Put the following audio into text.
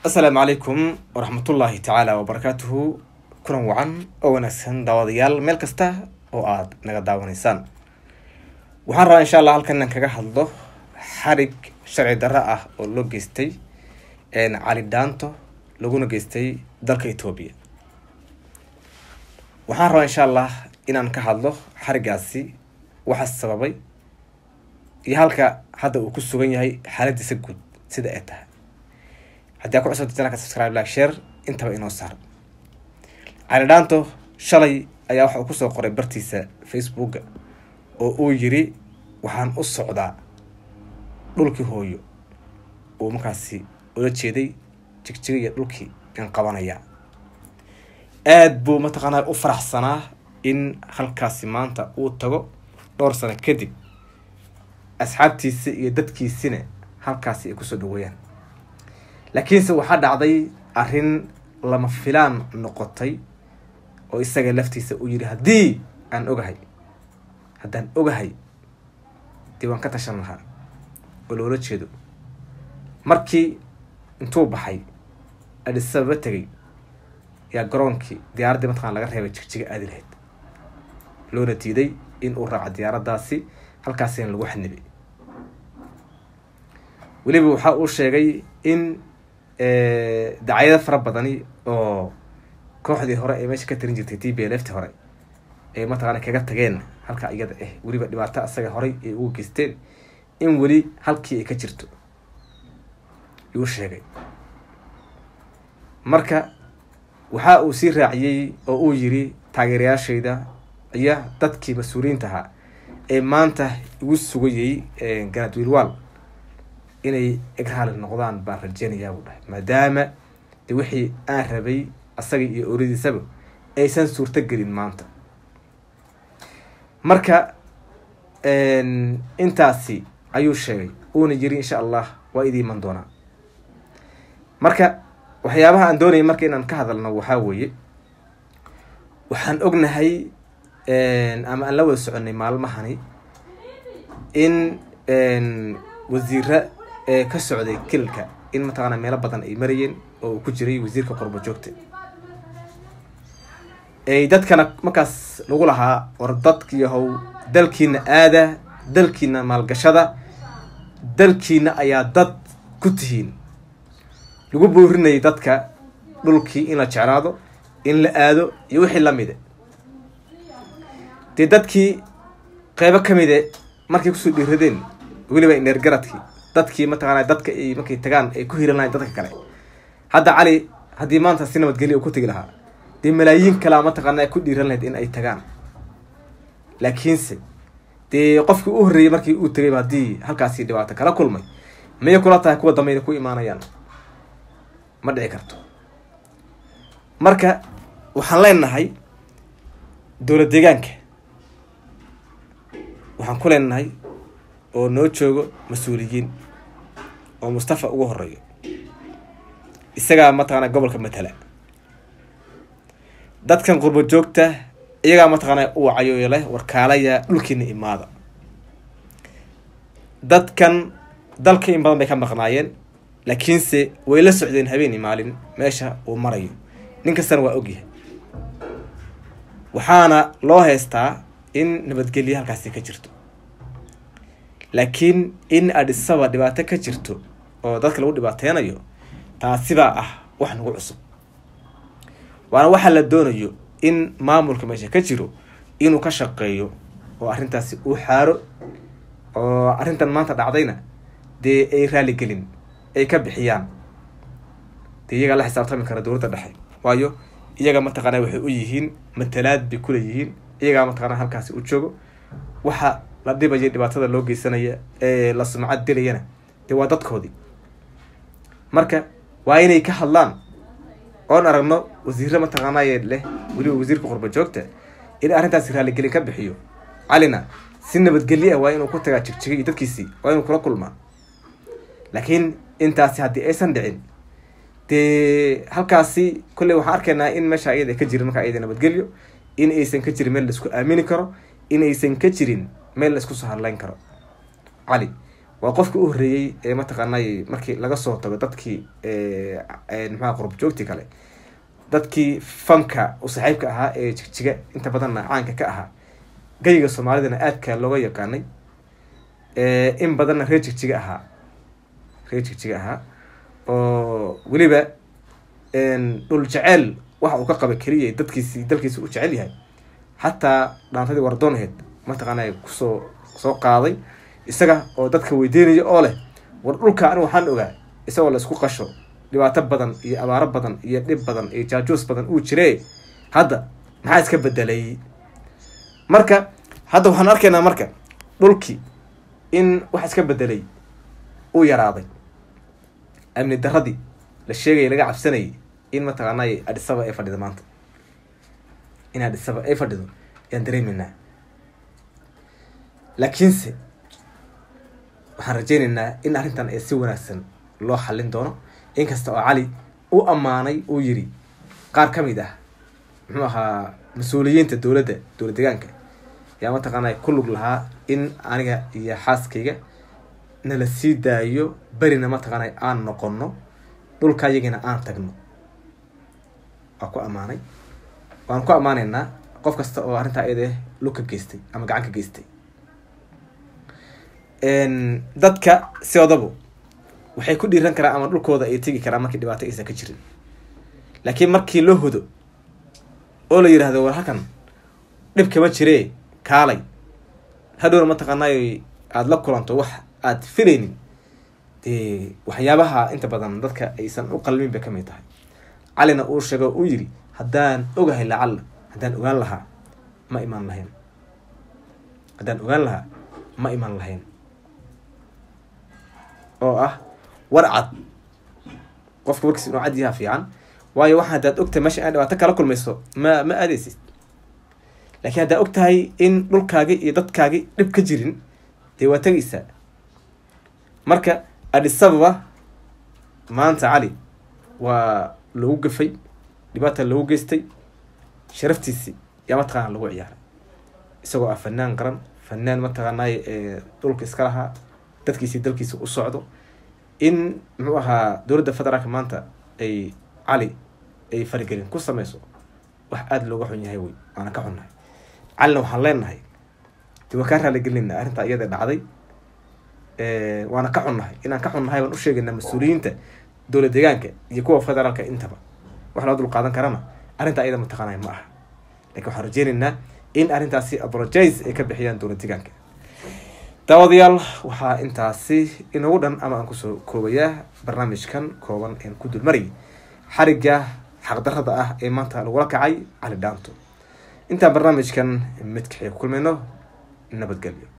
asalaamu calaykum waraxmatullaahi tacaala wabarakaatuhu kulan wacan oo wanaagsan daawadayaal meel kasta oo aada naga daawanaysaan waxaan rabaa insha allah halkan inaan kaga hadlo xarig sharci darro ah oo loo geystay cali dhaanto laguna geystay dalka etoobiya waxaan rabaa insha allah inaan ka hadlo xarigaasi waxa sababay iyo halka hadda uu ku sugan yahay xaaladiisa guud sida ay tahay haddii aa ku cusubta janalka subscribe like share intaba inoo saar cali dhaanto shalay ayaa waxa uu kusoo qoray bartiisa facebooka oo uu yiri waxaan u socdaa dhulkii hooyo uu markaasi ula jeeday jigjiga iyo dhulkii in qabanaya aada buu mataqaanaa u faraxsanaa in halkaasi maanta uu tago dhowr sano kadib asxaabtiisi iyo dadkiisina halkaasi ay kusoo dhaweeyaan laakiinse waxaa dhacday arrin lama filaan noqotay oo isaga laftiisa uu yidhi haddii aan ogahay haddaan ogahay dee waan ka tashan lahaa oo loola jeedo markii intuu baxay adhisababa tegay yaa garoonkii diyaaraddii mataqana laga reebay jigjiga aadi lahayd loona diiday in uu raaco diyaaraddaasi halkaasina lagu xanibay weliba waxa uu sheegay in dacyado fara badani oo kooxdii hore ee meesha ka tarin jirtay t b lfti hore ay mataqaana kaga tageen halka iyada ah weliba dhibaato asaga horay ay ugu geysteen in weli halkii ay ka jirto yuu sheegay marka waxa uu sii raaciyey oo uu yiri taageerayaashayda iyo dadkii mas-uuliyiinta ahaa ee maanta igu sugayay ganaad wiilwaal inay egraali noqdaan baan rajeynayaa buu dhahay maadaama de wixii aan rabay asaga iyo oradiisaba aysan suurto gelin maanta marka intaasi ayuu sheegay uuna yiri insha allah waa idii iman doonaa marka waxyaabaha aan doonayay marka inaan ka hadalno waxaa weeye waxaan ognahay ama aan la wada soconay maalmahani in wasiira ee ka socday kilka in mataqaana meelo badan ay marayeen oo uu ku jiray wasiirka qorbo joogta ay dadkana markaas lagu lahaa war dadkiyahow dalkiina aada dalkiina maalgashada dalkiina ayaa dad ku tihiin lagu boorinayay dadka dhulkii in la jeclaado in la aado iyo wixii lamide dee dadkii qeybo kamide markay kusoo dhiiradeen weliba ineergaradkii dadkii mataqaana dadka ay markay tagaan ay ku hiran lahayn dadka kale hadda cali haddii maanta si nabadgelya uu ku tegi lahaa dee malaayiin kalea mataqaana ku dhiiran lahayd in ay tagaan laakiinse dee qofkii u horreeyey markii uu tegayba haddii halkaasi dhibaato kala kulmay miyay kula tahay kuwa dambe inay ku imaanayaan ma dhici karto marka waxaan leenahay dowlad deegaanka waxaan ku leenahay oo noo joogo mas-uuliyiin oo mustafa ugu horeeyo isagaa mataqaana gobolka matala dadkan qurbo joogta iyagaa mataqaana u wacayo leh warkaalaya dhulkiina imaada dadkan dalka in badan bay ka maqnaayeen laakiinse way la socdeen habeen iyo maalin meesha uu marayo nin kastana waa ogyahay waxaana loo haystaa in nabadgelya halkaasi ka jirto laakiin in adhisaba dhibaato ka jirto oo dadka lagu dhibaateynayo taasibaa ah wax nagu cusub waana waxaa la doonayo in maamulka meesha ka jiro inuu ka shaqeeyo oo arrintaasi uu xaaro oo arrintan maanta dhacdayna dee ay raaligelin ay ka bixiyaan dee iyagaa la xisaabtami kara dowladda dhexe waayo iyaga mataqaana waxay u yihiin matalaad bay kuleeyihiin iyagaa mataqaana halkaasi u joogo waxa la dhibaya dhibaatada loo geysanaya ee la sumcad dilayana dee waa dadkoodii marka waa inay ka hadlaan oon aragno wasiire mataqaanaaye leh weliba wasiirka qurba joogta in arrintaasi raaligelin ka bixiyo calina si nabadgelye ah waa inuu ku tagaa jigjigay iyo dadkiisii waa inuu kula kulmaa laakiin intaasi haddii aysan dhicin dee halkaasi kolley waxaan arkaynaa in meesha iyada ka jirin markaa iyada nabadgelyo in aysan ka jirin meel laisku aamini karo in aysan ka jirin meel la isku soo hadlayn karo cali waa qofkii u horreeyey ee mataqaanay markii laga soo tago dadkii maxaa qurub joogtii kale dadkii fanka u saaxiibka ahaa ee jigjiga inta badanna caanka ka ahaa gayiga soomaalidana aadka looga yaqaanay in badanna reer jigjiga ahaa reer jigjiga ahaa oo weliba dhul jeceel waxa uu ka qaba keliya dadkiisi dalkiisa u jecel yahay xataa dhaantadii wardoonaheed mataqaana kusoo soo qaaday isaga oo dadka weydiinaya oo leh war dhulka anigu waxaan ogaa isagoo la isku qasho dhibaato badan iyo abaaro badan iyo dhib badan iyo jaajuus badan uu jire hadda maxaa iska bedelay marka hadda waxaan arkaynaa marka dhulkii in wax iska bedelay uu yaraaday amni daradii la sheegaya laga cabsanayay in mataqaanay adhisaba ay fadhido maanta in adhisaba ay fadhido ayaan dareemeynaa laakiinse waxaan rajeyneynaa in arrintan ay si wanaagsan loo xallin doono inkasta oo cali u ammaanay uu yiri qaar ka mid ah muxuu ahaa mas-uuliyiinta dowladda dowlad deegaanka yaa mataqaanay ku lug lahaa in aniga iyo xaaskayga nala sii daayo berina mataqaanay aan noqono dhulka yagina aan tagno waa ku ammaanay waan ku ammaanaynaa qof kasta oo arrintaa iyada lug ka geystay ama gacan ka geystay dadka siodabo waxay ku dhiiran karaan ama dhulkooda ay tegi karaan markii dhibaato aysan ka jirin laakiin markii loo hodo oo la yidhaahdo war halkan dhib kama jiree kaalay hadhowna mataqaanay aada la kulanto wax aada filaynin dee waxyaabaha inta badan dadka aysan u qalmin bay kamid tahay calina uu sheego uu yiri haddaan ogahay lacalla haddaan ogaan lahaa ma imaan lahayn haddaan ogaan lahaa ma imaan lahayn oo ah war cad qofka warkiis inuu cad yaha fiican waayo waxa haddaad ogtahay meesha inaad dhibaato kala kulmayso ma ma aadeysid laakiin haddaad og tahay in dhulkaagi iyo dadkaagi dhib ka jirin dee waa tegaysaa marka adhisababa maanta cali waa lagu gafay dhibaata lagu geystay sharaftiisi yaa mataqaana lagu ciyaaray isagoo ah fanaan qaran fanaan mataqaanay dhulka iska lahaa dadkiisi dalkiisa u socdo in muxuu ahaa dowladda federaalka maanta ay cali ay farigelin ku sameyso wax aada looga xun yahay wey waana ka xunnahay calina waxaan leenahay de waan kaa raaligelinayna arrintaa iyada dhacday waana ka xunnahay inaan ka xunnahay waan u sheegaynaa mas-uuliyiinta dowlad deegaanka iyo kuwa federaalka intaba wax loo dul qaadan karana arrintaa iyada mataqaanay ma aha lakin waxaan rajeynaynaa in arrintaasi abrojise ay ka bixiyaan dowlad deegaanka daawadayaal waxaa intaasi inagu dhan ama aan kusoo koobayaa barnaamijkan kooban een ku dulmarayay xarigga xaqdarada ah ee maanta lagula kacay cali dhaanto intaan barnaamijkan midkaxii ku kulmayno nabadgelyo